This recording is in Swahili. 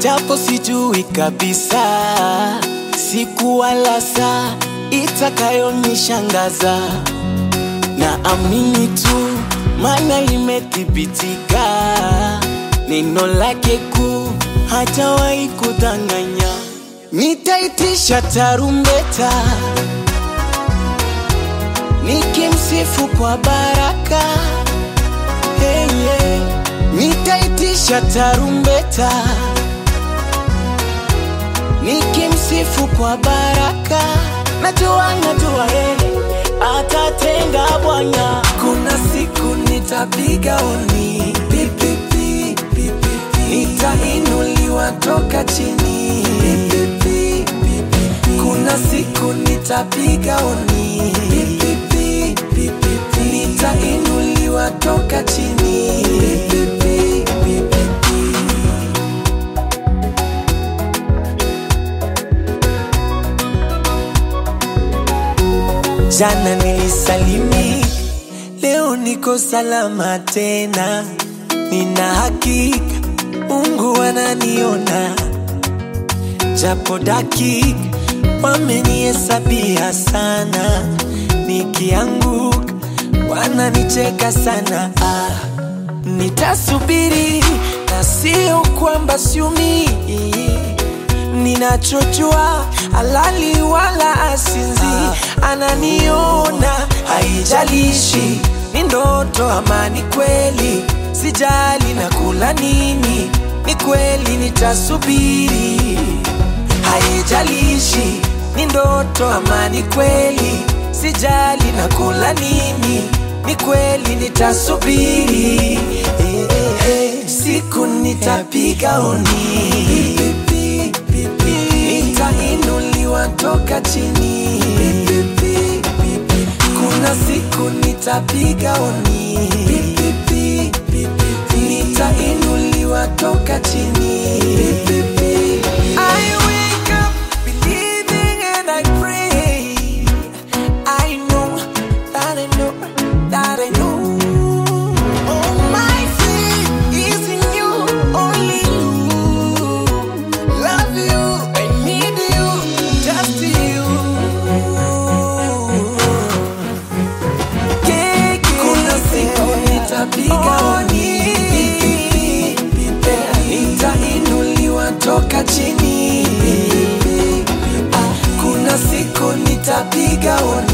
japo sijui kabisa siku wala saa itakayonishangaza na amini tu, maana limethibitika, neno lake kuu hajawahi kudanganya. Nitaitisha tarumbeta nikimsifu kwa baraka hey, yeah. Nitaitisha tarumbeta nikimsifu kwa baraka, najua najua yeye atatenda Bwana. Kuna siku nitapiga oni pipipi, pipipi. Nitainuliwa toka chini pipipi, pipipi. Kuna siku nitapiga oni pipipi, pipipi. Nitainuliwa toka chini pipipi, pipipi. Jana nilisalimi, leo niko salama tena. Nina hakika Mungu ananiona, japo dakika wamenihesabia sana. Nikianguka wananicheka sana. Ah, nitasubiri na sio kwamba siumii ninachojua alali wala asinzi ananiona haijalishi ni ndoto ama ni kweli sijali na kula nini ni kweli nitasubiri haijalishi ni ndoto ama ni kweli sijali na kula nini ni kweli nitasubiri eh, eh, eh. siku nitapiga oni nitainuliwa toka chini kuna siku nitapiga oni nitainuliwa toka chini I wake up believing and I pray I know that I know that I know Oh, my faith is in you, only you. Love you, I need you, just you. Kuna siku nitapiga oni nitainuliwa toka chini Ah, kuna siku nitapiga oni